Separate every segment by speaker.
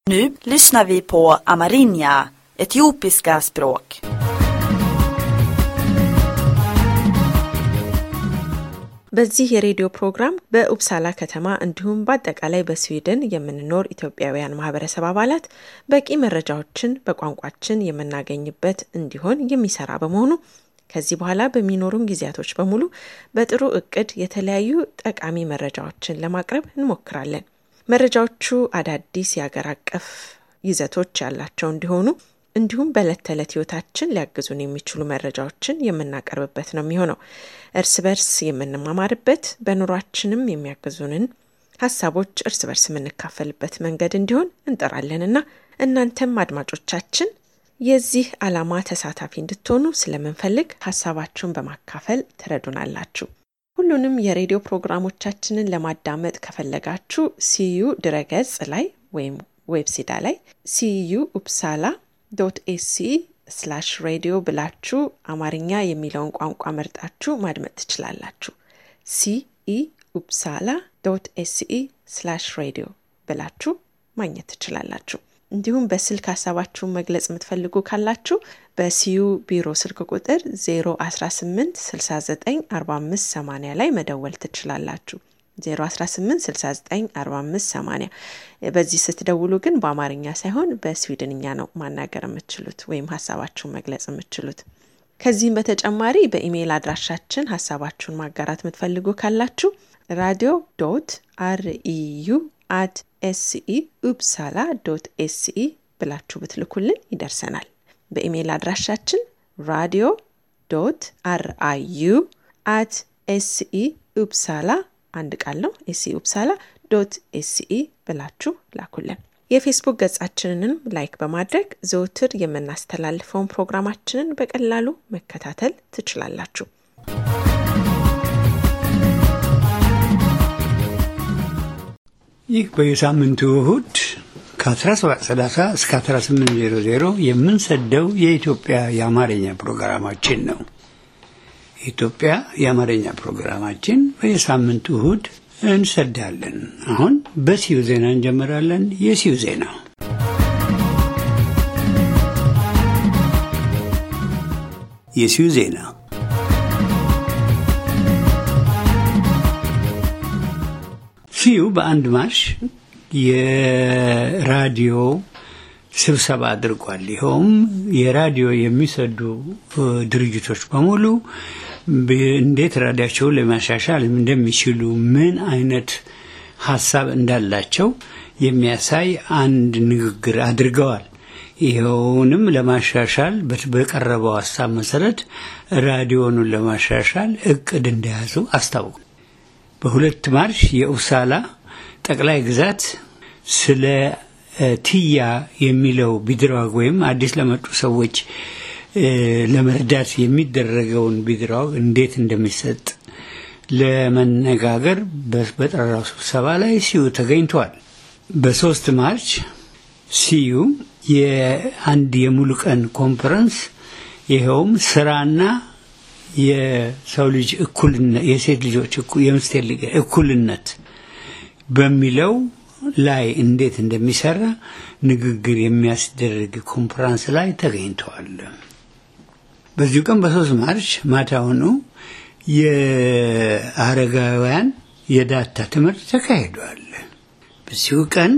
Speaker 1: Nu lyssnar vi på amerinja, etiopiska språk.
Speaker 2: በዚህ የሬዲዮ ፕሮግራም በኡፕሳላ ከተማ እንዲሁም በአጠቃላይ በስዊድን የምንኖር ኢትዮጵያውያን ማህበረሰብ አባላት በቂ መረጃዎችን በቋንቋችን የምናገኝበት እንዲሆን የሚሰራ በመሆኑ ከዚህ በኋላ በሚኖሩን ጊዜያቶች በሙሉ በጥሩ እቅድ የተለያዩ ጠቃሚ መረጃዎችን ለማቅረብ እንሞክራለን። መረጃዎቹ አዳዲስ የአገር አቀፍ ይዘቶች ያላቸው እንዲሆኑ እንዲሁም በዕለት ተዕለት ህይወታችን ሊያግዙን የሚችሉ መረጃዎችን የምናቀርብበት ነው የሚሆነው። እርስ በርስ የምንማማርበት በኑሯችንም የሚያግዙንን ሀሳቦች እርስ በርስ የምንካፈልበት መንገድ እንዲሆን እንጠራለንና እናንተም አድማጮቻችን የዚህ ዓላማ ተሳታፊ እንድትሆኑ ስለምንፈልግ ሀሳባችሁን በማካፈል ትረዱናላችሁ። ሁሉንም የሬዲዮ ፕሮግራሞቻችንን ለማዳመጥ ከፈለጋችሁ ሲዩ ድረገጽ ላይ ወይም ዌብሲዳ ላይ ሲዩ ኡፕሳላ ዶት ኤሲ ስላሽ ሬዲዮ ብላችሁ አማርኛ የሚለውን ቋንቋ መርጣችሁ ማድመጥ ትችላላችሁ። ሲኢ ኡፕሳላ ዶት ኤሲኢ ስላሽ ሬዲዮ ብላችሁ ማግኘት ትችላላችሁ። እንዲሁም በስልክ ሀሳባችሁን መግለጽ የምትፈልጉ ካላችሁ በሲዩ ቢሮ ስልክ ቁጥር 018 69 45 80 ላይ መደወል ትችላላችሁ። 018694580 በዚህ ስትደውሉ ግን በአማርኛ ሳይሆን በስዊድንኛ ነው ማናገር የምትችሉት ወይም ሀሳባችሁን መግለጽ የምትችሉት። ከዚህም በተጨማሪ በኢሜይል አድራሻችን ሀሳባችሁን ማጋራት የምትፈልጉ ካላችሁ ራዲዮ ዶት አርኢዩ አት ኤስኢ ኡፕሳላ ዶት ኤስኢ ብላችሁ ብትልኩልን ይደርሰናል። በኢሜይል አድራሻችን ራዲዮ ዶት አርአዩ አት ኤስኢ ኡፕሳላ አንድ ቃል ነው። ኤስኢ ኡፕሳላ ዶት ኤስኢ ብላችሁ ላኩልን። የፌስቡክ ገጻችንንም ላይክ በማድረግ ዘውትር የምናስተላልፈውን ፕሮግራማችንን በቀላሉ መከታተል ትችላላችሁ።
Speaker 3: ይህ በየሳምንቱ እሁድ ከ1730 እስከ 1800 የምንሰደው የኢትዮጵያ የአማርኛ ፕሮግራማችን ነው። የኢትዮጵያ የአማርኛ ፕሮግራማችን በየሳምንቱ እሁድ እንሰዳለን። አሁን በሲዩ ዜና እንጀምራለን። የሲዩ ዜና የሲዩ ዜና ሲዩ በአንድ ማርሽ የራዲዮ ስብሰባ አድርጓል። ይኸውም የራዲዮ የሚሰዱ ድርጅቶች በሙሉ እንዴት ራዲያቸውን ለማሻሻል እንደሚችሉ ምን አይነት ሀሳብ እንዳላቸው የሚያሳይ አንድ ንግግር አድርገዋል። ይኸውንም ለማሻሻል በቀረበው ሀሳብ መሰረት ራዲዮኑን ለማሻሻል እቅድ እንደያዙ አስታወቁ። በሁለት ማርሽ የኡሳላ ጠቅላይ ግዛት ስለ ትያ የሚለው ቢድራግ ወይም አዲስ ለመጡ ሰዎች ለመርዳት የሚደረገውን ቢድራግ እንዴት እንደሚሰጥ ለመነጋገር በጠራው ስብሰባ ላይ ሲዩ ተገኝተዋል። በሶስት ማርች ሲዩ የአንድ የሙሉ ቀን ኮንፈረንስ ይኸውም ስራና የሰው ልጅ እኩልነት የሴት ልጆች የምስቴር ልጅ እኩልነት በሚለው ላይ እንዴት እንደሚሰራ ንግግር የሚያስደርግ ኮንፈረንስ ላይ ተገኝተዋል። በዚሁ ቀን በሶስት ማርች ማታውኑ የአረጋውያን የዳታ ትምህርት ተካሂዷል። በዚሁ ቀን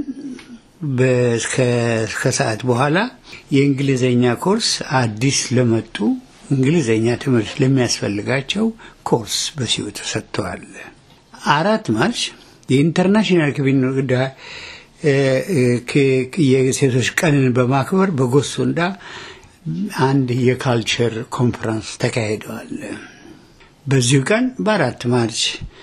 Speaker 3: ከሰዓት በኋላ የእንግሊዝኛ ኮርስ አዲስ ለመጡ እንግሊዝኛ ትምህርት ለሚያስፈልጋቸው ኮርስ በሲዩ ተሰጥተዋል። አራት ማርች የኢንተርናሽናል የሴቶች ቀንን በማክበር በጎሶንዳ አንድ የካልቸር ኮንፈረንስ ተካሂደዋል። በዚሁ ቀን በአራት ማርች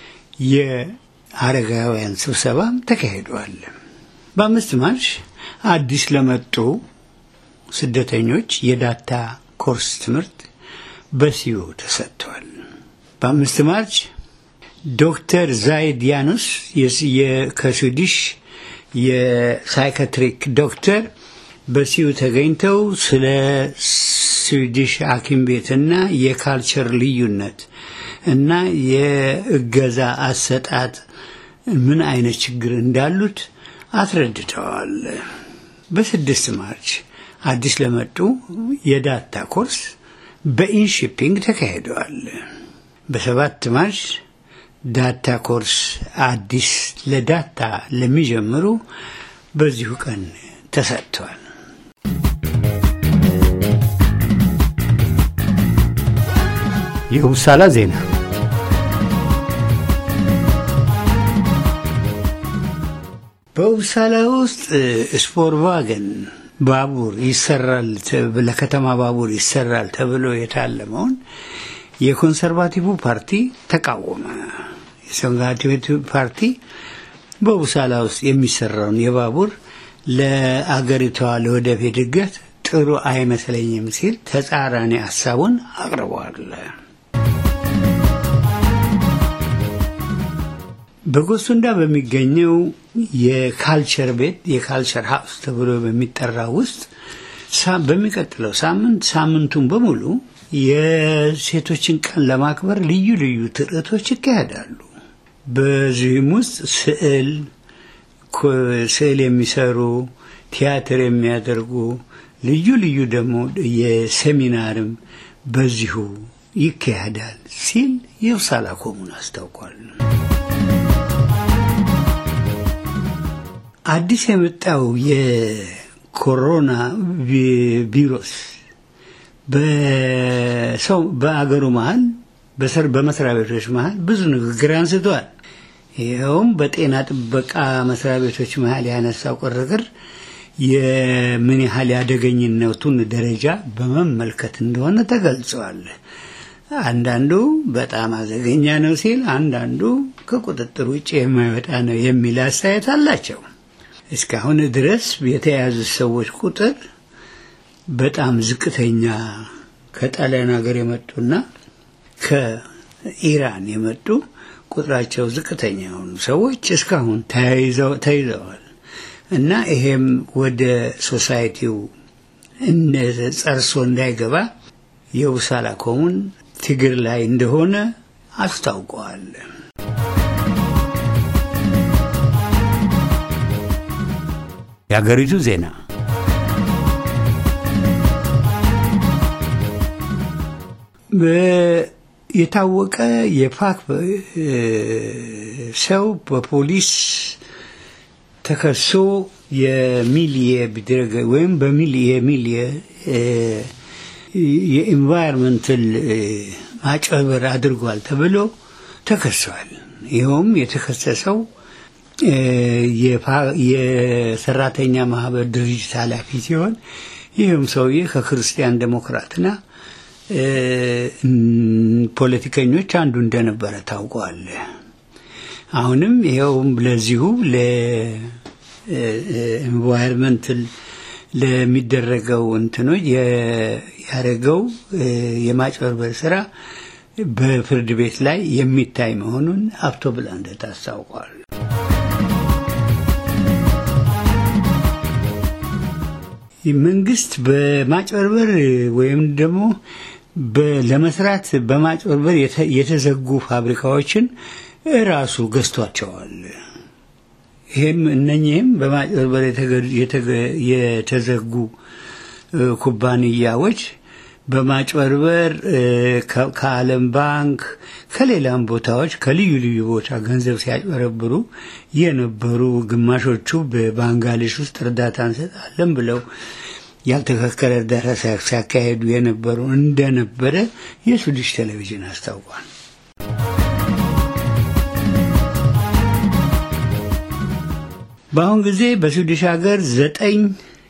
Speaker 3: የአረጋውያን ስብሰባ ተካሂደዋል። በአምስት ማርች አዲስ ለመጡ ስደተኞች የዳታ ኮርስ ትምህርት በሲዩ ተሰጥተዋል። በአምስት ማርች ዶክተር ዛይድ ያኑስ ከስዊዲሽ የሳይካትሪክ ዶክተር በሲዩ ተገኝተው ስለ ስዊዲሽ ሐኪም ቤትና የካልቸር ልዩነት እና የእገዛ አሰጣጥ ምን አይነት ችግር እንዳሉት አስረድተዋል። በስድስት ማርች አዲስ ለመጡ የዳታ ኮርስ በኢንሺፒንግ ተካሂደዋል። በሰባት ማርች ዳታ ኮርስ አዲስ ለዳታ ለሚጀምሩ በዚሁ ቀን ተሰጥተዋል። የውሳላ ዜና በውሳላ ውስጥ ስፖርቫገን ባቡር ይሰራል ለከተማ ባቡር ይሰራል ተብሎ የታለመውን የኮንሰርቫቲቭ ፓርቲ ተቃወመ። የኮንሰርቫቲቭ ፓርቲ በውሳላ ውስጥ የሚሰራውን የባቡር ለአገሪቷ ለወደፊት እድገት ጥሩ አይመስለኝም ሲል ተጻራኒ ሀሳቡን አቅርበዋል። በጎሱንዳ በሚገኘው የካልቸር ቤት የካልቸር ሀውስ ተብሎ በሚጠራ ውስጥ በሚቀጥለው ሳምንት ሳምንቱን በሙሉ የሴቶችን ቀን ለማክበር ልዩ ልዩ ትርኢቶች ይካሄዳሉ። በዚህም ውስጥ ስዕል ስዕል የሚሰሩ ቲያትር የሚያደርጉ ልዩ ልዩ ደግሞ የሴሚናርም በዚሁ ይካሄዳል ሲል የውሳላ ኮሙን አስታውቋል። አዲስ የመጣው የኮሮና ቪሮስ በሰው በአገሩ መሀል በመስሪያ ቤቶች መሀል ብዙ ንግግር አንስተዋል። ይኸውም በጤና ጥበቃ መስሪያ ቤቶች መሀል ያነሳው ቅርቅር የምን ያህል ያደገኝነቱን ደረጃ በመመልከት እንደሆነ ተገልጸዋል። አንዳንዱ በጣም አደገኛ ነው ሲል፣ አንዳንዱ ከቁጥጥር ውጭ የማይወጣ ነው የሚል አስተያየት አላቸው። እስካሁን ድረስ የተያዙ ሰዎች ቁጥር በጣም ዝቅተኛ ከጣሊያን ሀገር የመጡና ከኢራን የመጡ ቁጥራቸው ዝቅተኛ የሆኑ ሰዎች እስካሁን ተይዘዋል እና ይሄም ወደ ሶሳይቲው ጸርሶ እንዳይገባ የውሳላ ኮሙን ትግር ላይ እንደሆነ አስታውቀዋል። የሀገሪቱ ዜና የታወቀ የፓክ ሰው በፖሊስ ተከሶ የሚሊየ ቢደረገ ወይም በሚሊየ ሚሊየ የኢንቫይሮንመንታል ማጭበርበር አድርጓል ተብሎ ተከሷል። ይኸውም የተከሰሰው የሰራተኛ ማህበር ድርጅት ኃላፊ ሲሆን ይህም ሰውዬ ከክርስቲያን ዴሞክራትና ፖለቲከኞች አንዱ እንደነበረ ታውቋል። አሁንም ይኸውም ለዚሁ ለኤንቫይሮንመንት ለሚደረገው እንትኖች ያደረገው የማጭበርበር ስራ በፍርድ ቤት ላይ የሚታይ መሆኑን አብቶ ብላንደት አስታውቋል። መንግስት በማጭበርበር ወይም ደግሞ ለመስራት በማጭበርበር የተዘጉ ፋብሪካዎችን ራሱ ገዝቷቸዋል። ይህም እነኚህም በማጭበርበር የተዘጉ ኩባንያዎች በማጭበርበር ከዓለም ባንክ ከሌላም ቦታዎች ከልዩ ልዩ ቦታ ገንዘብ ሲያጭበረብሩ የነበሩ ግማሾቹ በባንጋሊሽ ውስጥ እርዳታ እንሰጣለን ብለው ያልተከከለ እርዳታ ሲያካሄዱ የነበሩ እንደነበረ የስዊዲሽ ቴሌቪዥን አስታውቋል። በአሁን ጊዜ በስዊዲሽ ሀገር ዘጠኝ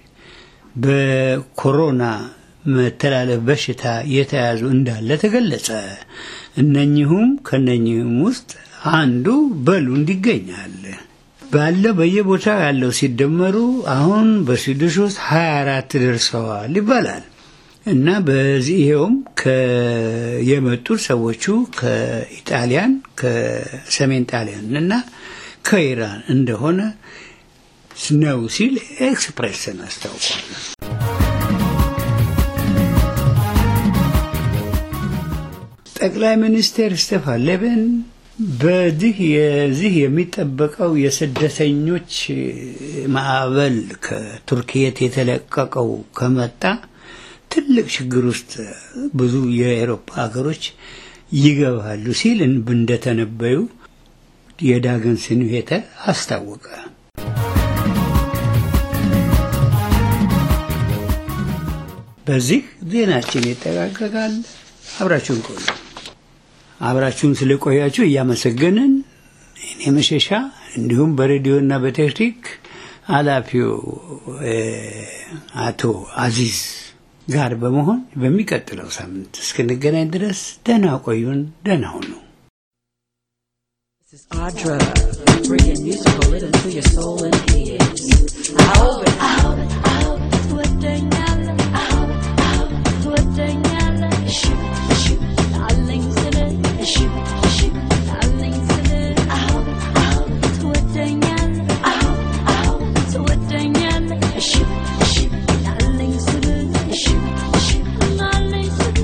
Speaker 3: በኮሮና መተላለፍ በሽታ የተያዙ እንዳለ ተገለጸ። እነኚሁም ከነኚህም ውስጥ አንዱ በሉንድ ይገኛል። ባለው በየቦታው ያለው ሲደመሩ አሁን በስዊድሽ ውስጥ 24 ደርሰዋል ይባላል እና በዚህ ይኸውም የመጡት ሰዎቹ ከኢጣሊያን ከሰሜን ጣሊያን እና ከኢራን እንደሆነ ነው ሲል ኤክስፕሬስን አስታውቋል። ጠቅላይ ሚኒስትር ስቴፋን ሌቤን በዚህ የዚህ የሚጠበቀው የስደተኞች ማዕበል ከቱርክየት የተለቀቀው ከመጣ ትልቅ ችግር ውስጥ ብዙ የአውሮፓ ሀገሮች ይገባሉ ሲል እንደተነበዩ የዳገን ስንሄተ አስታወቀ። በዚህ ዜናችን ይጠቃቀቃል። አብራችሁን ቆዩ። አብራችሁን ስለቆያችሁ እያመሰገንን እኔ መሸሻ እንዲሁም በሬዲዮና በቴክኒክ ኃላፊው አቶ አዚዝ ጋር በመሆን በሚቀጥለው ሳምንት እስክንገናኝ ድረስ ደህና ቆዩን። ደህና ሁኑ።
Speaker 4: This is Audra, bringing musical rhythm to your soul and ears. Out, out, out, ትወደኛለህ? out, out, ትወደኛለህ? shoot, shoot, አለኝ ስልህ shoot, shoot, አለኝ ስልህ out, out, ትወደኛለህ? out, out, ትወደኛለህ? shoot, shoot, አለኝ ስልህ shoot, shoot, አለኝ ስልህ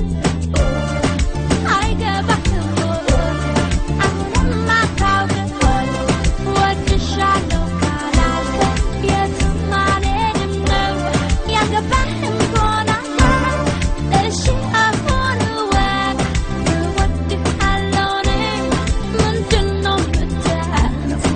Speaker 4: አይገባህም አሁንም አታውቅም ወድሻለሁ ካላልክ የትም አልሄድም ነው ያገባህም ከሆነ እሺ አሁን እወቅ እወድሃለሁ እኔ ምንድን ነው የምትለው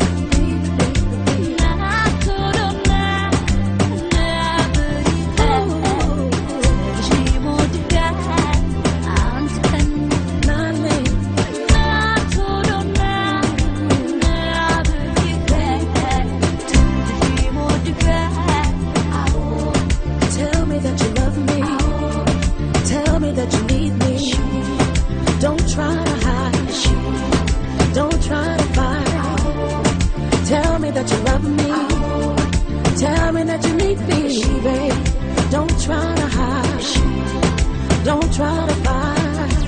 Speaker 5: Tell me that you love me. Tell me that you need me. Don't try to hide. Don't try to fight. Tell me that you love me. Tell me that you need me, babe. Don't try to hide. Don't try to fight.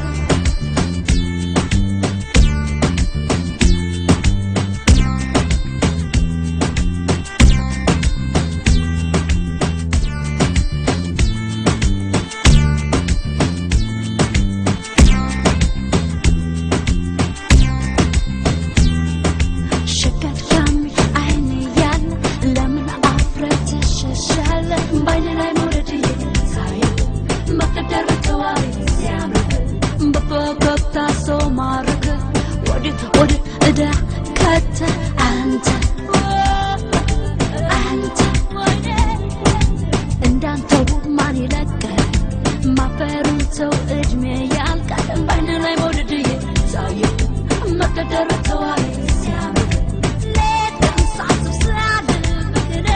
Speaker 6: ሸቀጥቃሚ አይን ያለ ለምን አፍረት ትሸሻለህ? በአይን ላይ መውደድ ሳይ መቀደር ተዋሪ ሲያምርህ በፈገግታ ሰው ማረክ ወዴት ወደ እዳ ከተ አንተ አንተ እንዳንተው ማን ይለቀል ማፈሩን ሰው እድሜ ያልቃል በአይን ላይ መውደድ ሳይ መቀደር ተዋሪ ሲያምርህ ሌት ቀን ሳስብ ስላድርብህ እኔ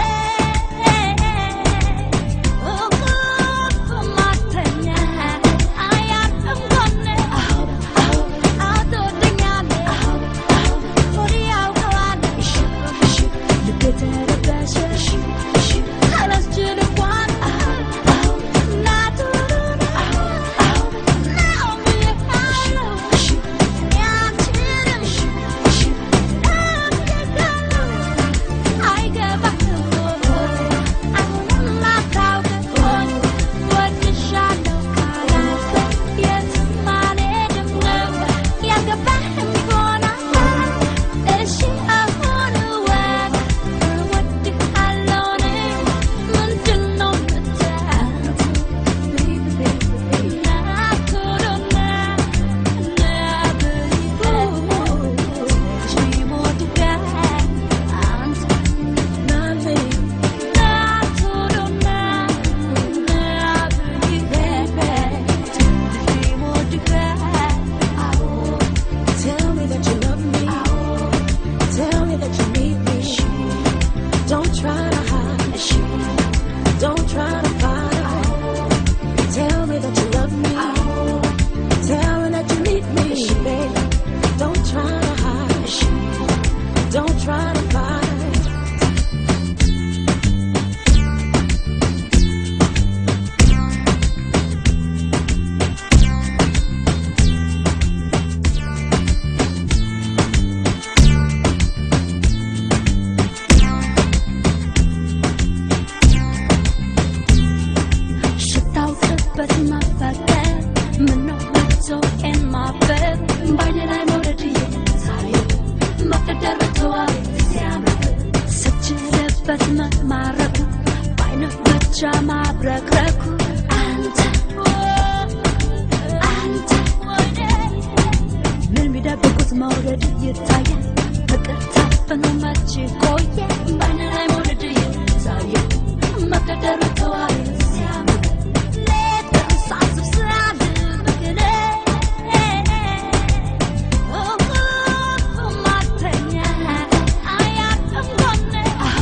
Speaker 6: እንቅልፍ ማተኛ አያርፍም ጎኔ አትወደኛለህ ሆዴ ያውቀዋል ማብረክረኩ አንተ አንተ ምን ቢደብቁት መውደድ ይታያል ፍቅር ታፍኖ መች ቆየ በአይን ላይ መውደድ ይታየ መገደሩ ተዋይ ሲያምር ሌት ቀን ሳስብ ስላድር በግሬ ማተኛ አያቅም ጎኔ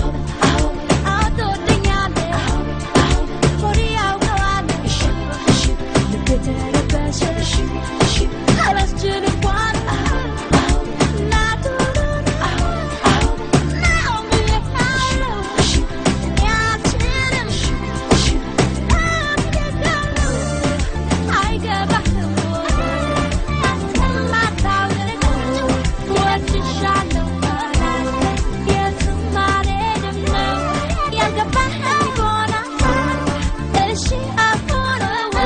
Speaker 6: አትወደኛለህ ሆዴ ያውቀዋል ልቤ ተረበሸ አላስችል እንኳን እናቱ ነው ብዬሃለሁ እኔ አልችልም አይገባህም ማታውቅ ወድሻለሁ የትም አልሄድም ነው ያልገባህ ይሆናል እሺ አሁን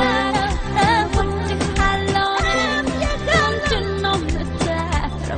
Speaker 6: እወድሃለሁ ምንድን ነው የምትፈጥረው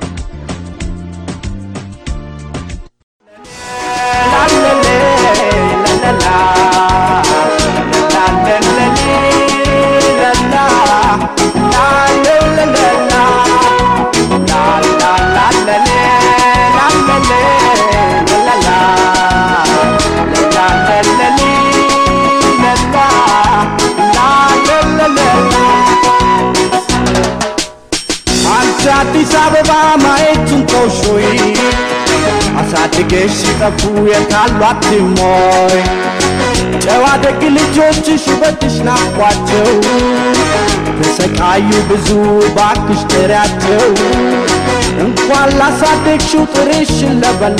Speaker 7: አንቺ አዲስ አበባ ማየቱን ተውሾይ አሳድገሽ ሲጠፉ የታሉ አትሞይ ጨዋ ደግ ልጆችሽ ውበትሽ ናፍቋቸው ተሰቃዩ ብዙ ባክሽ ጥሪያቸው እንኳን ላሳደግሽው ጥርሽን ለበላ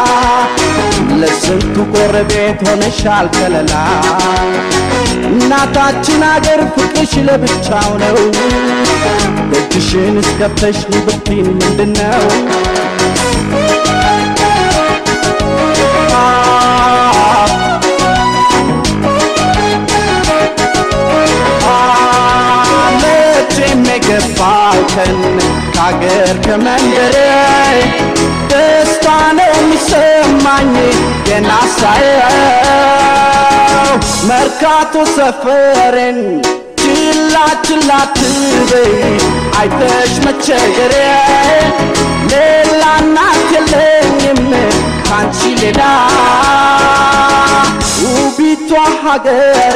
Speaker 7: ለስንቱ ጎረቤት ሆነሻል ከለላ እናታችን አገር ፍቅርሽ ለብቻው ነው ደጅሽን እስከፍተሽ ብትይን ምንድነው መቼም የገባው ቀን ከአገር ከመንደሬ ደስታ ነው የሚሰማኝ ገና ሳየው መርካቶ ሰፈሬን ችላ ችላ ትበይ አይተሽ መቸገሬ ሌላ እናት የለኝም ካንቺ ሌላ ውቢቷ ሀገሬ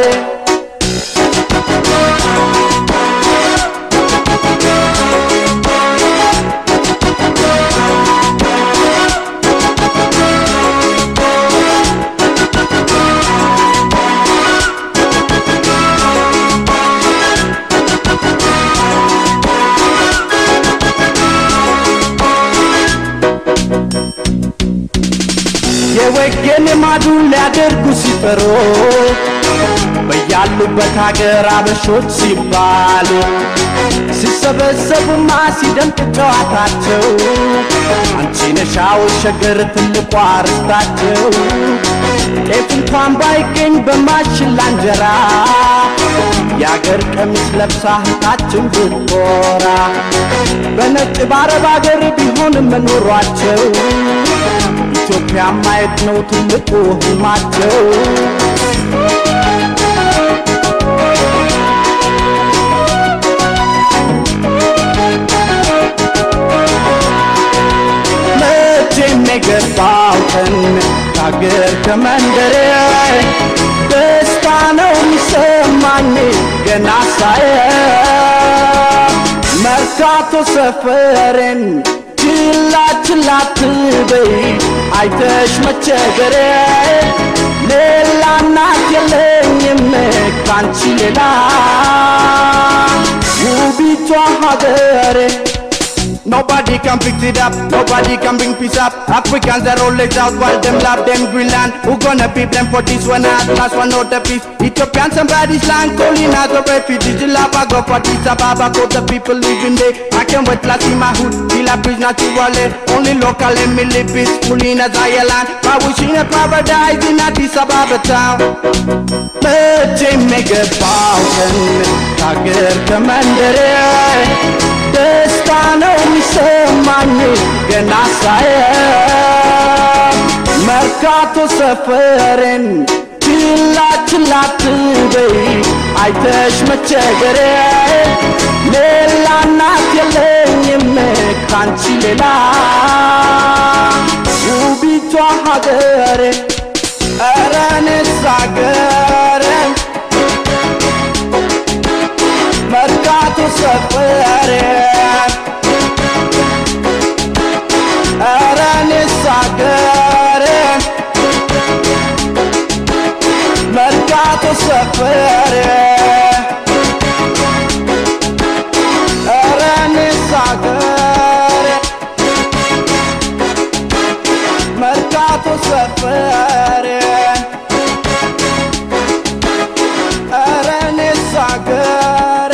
Speaker 7: የወገን ልማዱን ሊያደርጉ ሲፈሩ በያሉበት ሀገር አበሾች ሲባሉ ሲሰበሰቡማ ሲደምቅ ጨዋታቸው አንቺ ነሻው ሸገር ትልቋ ርስታቸው ጤፍ እንኳን ባይገኝ በማሽላ እንጀራ የአገር ቀሚስ ለብሳ እህታችን ብትኮራ በነጭ በአረብ አገር ቢሆንም መኖሯቸው ኢትዮጵያ ማየት ነው ትልቁ ህልማቸው መቼም የገባው ቀን ከአገር ከመንደሬ ደስታ ነው የሚሰማኝ ገና ሳየው መርካቶ ሰፈሬን ችላ ችላ ትበይ አይተሽ መቸገሬ ሌላ እናት የለኝም ካንቺ ሌላ ውቢቷ ሀገሬ Nobody can fix it up, nobody can bring peace up. Africans are always out while them love them Greenland. Who gonna be blamed for this one? At last one out the peace. Ethiopian somebody's land calling out the refugees. The lava go for this Ababa, for the people living there. I can't wait to see my hood, feel a bridge naturally. Only local let me live peacefully in a Zion land. I wish in a paradise in Addis Ababa town. መቼም የገባው ቀን ከአገር ከመንደሬ ደስታ ነው የሚሰማኝ ገና ሳየው መርካቶ ሰፈሬን ችላ ችላ አትበይ አይተሽ መቸገሬ ሌላ እናት የለኝም ካንቺ ሌላ ውቢቷ ሀገሬ ኧረ እኔስ ሀገሬ መርካቶ ሰፈሬ ኧረ እኔስ ሀገሬ መርካቶ ሰፈሬ ኧረ እኔስ ሀገሬ መርካቶ ሰፈሬ ኧረ እኔስ ሀገሬ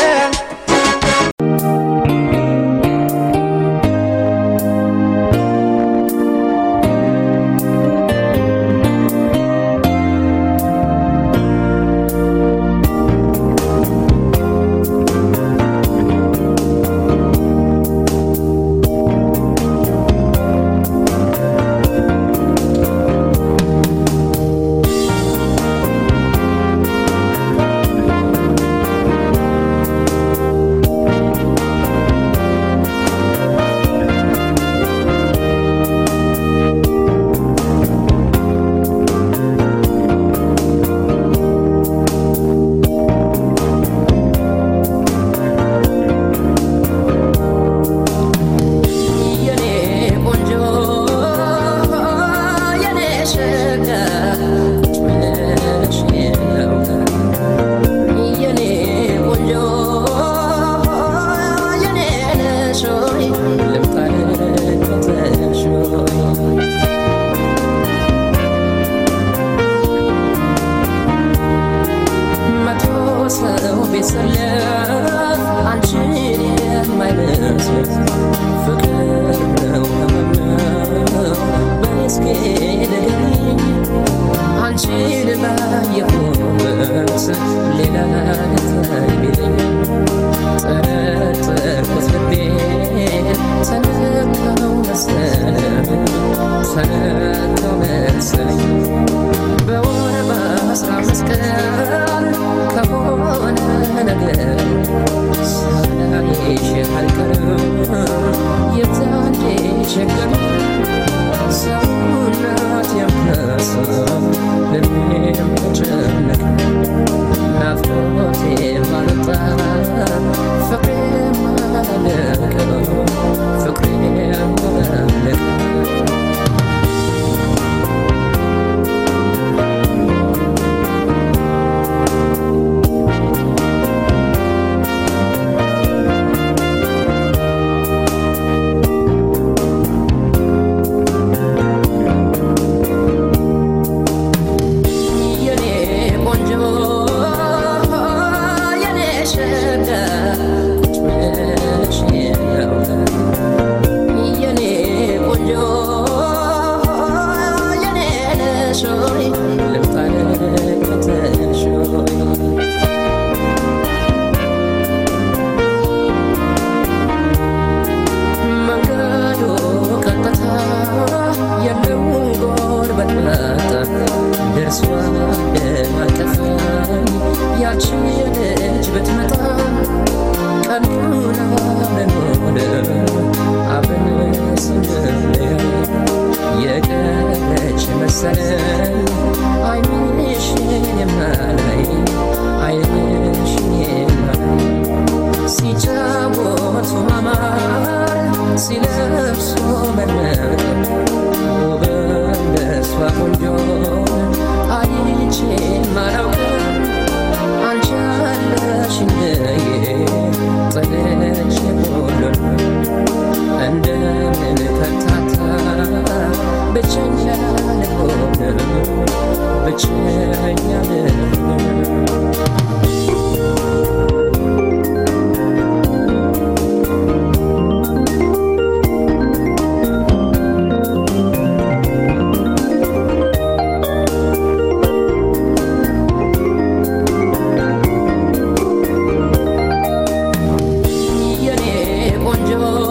Speaker 8: የኔ ቆንጆ የኔ ሸጋ ምንሽ ነው የኔ ቆንጆ የኔ ነሽ ሆይ ልምጣ ልከተልሽ ሆይ መቶ ሰው ቢሰለፍ አንቺን የማይመስል ፍቅር ነው ነው በስኬ ንገሪኝ አንቺን ባየሁበት ሌላ ልታይ ቢለኝ ጠረጠርኩት ልቤን ተነካው መሰለኝ ተነካው መሰለኝ በወር በአስራ አምስት ቀን ከሆነ ነገር ሳላይሽ አልቀርም የዛኔ ቸገር ሰውነት የምነሳ ልቤም ተጨነቀ ናፍቆቴ ማለጣ ፍቅሬ ማለቀ ፍቅሬ ማለቀ የኔ ቆንጆ የኔ ሸጋ ምንሽ ነው የኔ ቆንጆ የኔ ነሽ ሆይ ልምጣ ልከተልሽ ሆይ መንገዱ ቀጥታ የለው ጎርበት መጣ ደርሷ ደማቀፈኝ ያቺ ልጅ ብትመጣ ቀኑን አብረን ሆነ አብረን ስንለያ የቀረች መሰለኝ አይንሽን የማላይ አይንሽን የማላይ ሲጫወቱ ማማር ሲለብሱ መድመቅ ውብ እንደሷ ቆንጆ አይቼ ማላውቅም አንቺ አለሽኝ ጥለሽ ሁሉን እንደምን ከታታ ብቸኛ ልሆን ብቸኛ ልሆን የኔ ቆንጆ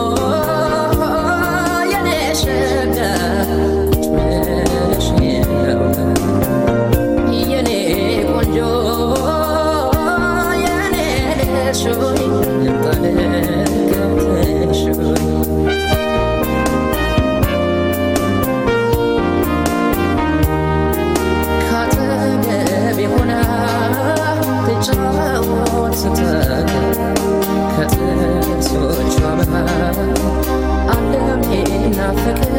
Speaker 8: የኔ ሸጋ ምንሽ ነው የኔ ልመለሽ ሆይ ልምጣ ልከተልሽ ሆይ ካጠገቤ ሆና ትጫወት ስትል ከጥርሶቿ መሃል ዓለም ናፍቅ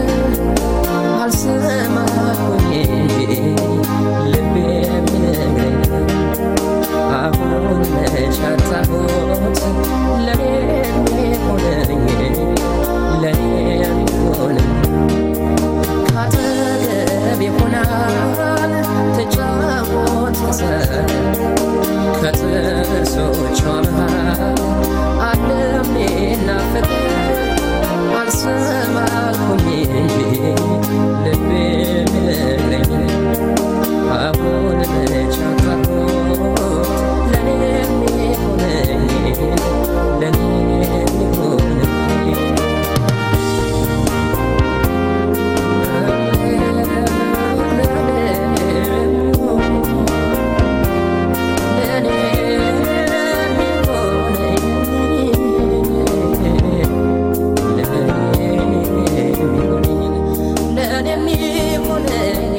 Speaker 8: አልሰማሁኝ ልቤ የሚነግረኝ አሁን መች አጣሁት ለኔ የሚሆነኝ ለኔ የሚሆነኝ ካጠገቤ ሆናል ትጫወት ከጥርሶቿ መሃል ዓለም ናፍቅ አልሰማሁኝ እንጂ ልቤ የሚነግረኝ አሁን መች አጣሁት ለኔ የሚሆነኝ ለኔ የሚሆነኝ ለኔ የሚሆነኝ